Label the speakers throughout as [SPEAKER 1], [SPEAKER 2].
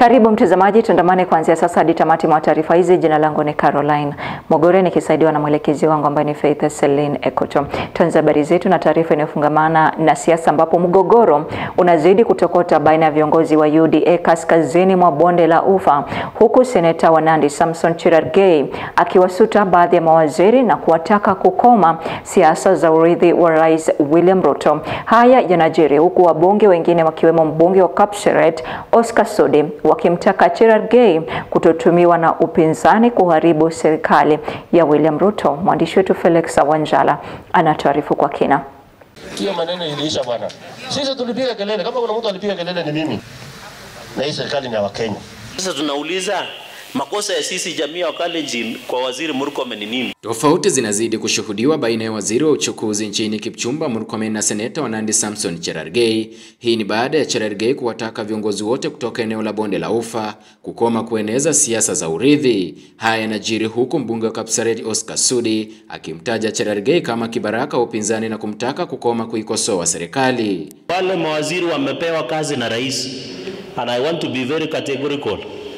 [SPEAKER 1] Karibu mtazamaji, tuandamane kuanzia sasa hadi tamati mwa taarifa hizi. Jina langu ni Caroline Mogore nikisaidiwa na mwelekezi wangu ambaye ni Faith Celine Ekoto. Tuanze habari zetu na taarifa inayofungamana na siasa, ambapo mgogoro unazidi kutokota baina ya viongozi wa UDA kaskazini mwa bonde la Ufa, huku seneta wa Nandi Samson Cherargei akiwasuta baadhi ya mawaziri na kuwataka kukoma siasa za urithi wa Rais William Ruto. Haya yanajiri huku wabunge wengine wakiwemo mbunge wa Kapseret Oscar Sudi wakimtaka Cherargei kutotumiwa na upinzani kuharibu serikali ya William Ruto. Mwandishi wetu Felix Wanjala anatuarifu kwa kina.
[SPEAKER 2] Hiyo maneno iliisha bwana. Sisi tulipiga kelele, kama kuna mtu alipiga kelele ni mimi, na hii serikali ni ya Wakenya.
[SPEAKER 3] Sasa tunauliza makosa ya sisi jamii ya Wakalenjin kwa waziri Murkomen ni nini?
[SPEAKER 4] Tofauti zinazidi kushuhudiwa baina ya waziri wa uchukuzi nchini Kipchumba Murkomen na seneta wa Nandi Samson Cherargei. Hii ni baada ya Cherargei kuwataka viongozi wote kutoka eneo la bonde la Ufa kukoma kueneza siasa za urithi. Haya yanajiri huku mbunge wa Kapseret Oscar Sudi akimtaja Cherargei kama kibaraka wa upinzani na kumtaka kukoma kuikosoa serikali.
[SPEAKER 3] Wale mawaziri wamepewa kazi na rais, and I want to be very categorical.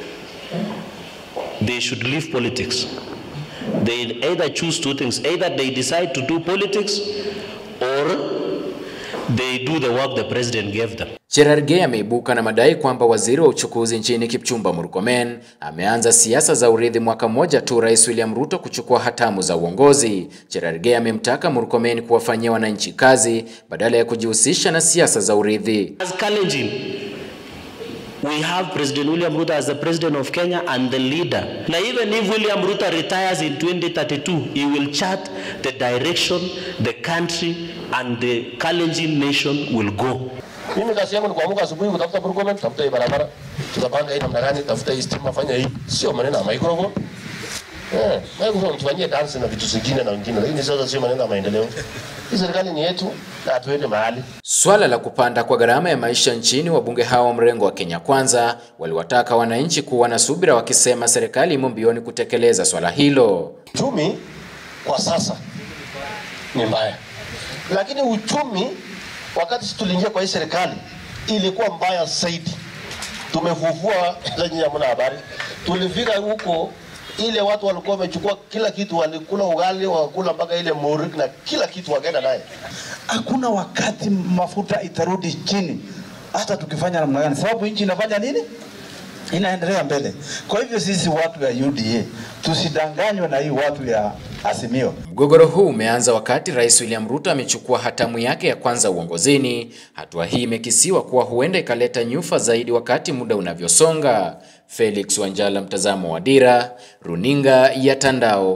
[SPEAKER 3] They should leave politics. They either choose two things. Either they decide to do politics or they do the work the president gave them.
[SPEAKER 4] Cherargei ameibuka na madai kwamba waziri wa uchukuzi nchini Kipchumba Murkomen ameanza siasa za urithi mwaka mmoja tu Rais William Ruto kuchukua hatamu za uongozi. Cherargei amemtaka Murkomen kuwafanyia wananchi kazi badala ya kujihusisha na siasa za urithi.
[SPEAKER 3] As Kalenjin, we have President William Ruto as the president of Kenya and the leader. Now even if William Ruto retires in 2032, he will chart the direction the country and the Kalenjin nation will go.
[SPEAKER 2] Mimi kazi yangu ni kuamka asubuhi kutafuta Murkomen, tafuta hii barabara, tutapanga hii namna gani, tafuta hii stima, fanya hii. Sio maneno ya microphone. Eh, microphone tufanyie dance na vitu zingine na wengine, lakini sasa sio maneno ya maendeleo. Hii serikali ni yetu na hatuende mahali.
[SPEAKER 4] Swala la kupanda kwa gharama ya maisha nchini, wabunge hao wa mrengo wa Kenya Kwanza waliwataka wananchi kuwa na subira, wakisema serikali imo mbioni kutekeleza swala hilo.
[SPEAKER 2] Uchumi kwa sasa ni mbaya, lakini uchumi wakati sisi tuliingia kwa hii serikali ilikuwa mbaya zaidi. Tumefufua lenye hamna habari. Tulifika huko ile watu walikuwa wamechukua kila kitu, walikula ugali, wakakula mpaka ile muri na kila kitu wakaenda naye.
[SPEAKER 5] hakuna wakati mafuta itarudi chini hata tukifanya namna gani, sababu nchi inafanya nini? Inaendelea mbele. Kwa hivyo sisi watu ya UDA tusidanganywe na hii watu ya Azimio.
[SPEAKER 4] Mgogoro huu umeanza wakati Rais William Ruto amechukua hatamu yake ya kwanza uongozini. Hatua hii imekisiwa kuwa huenda ikaleta nyufa zaidi wakati muda unavyosonga. Felix Wanjala, mtazamo wa Dira, Runinga ya Tandao.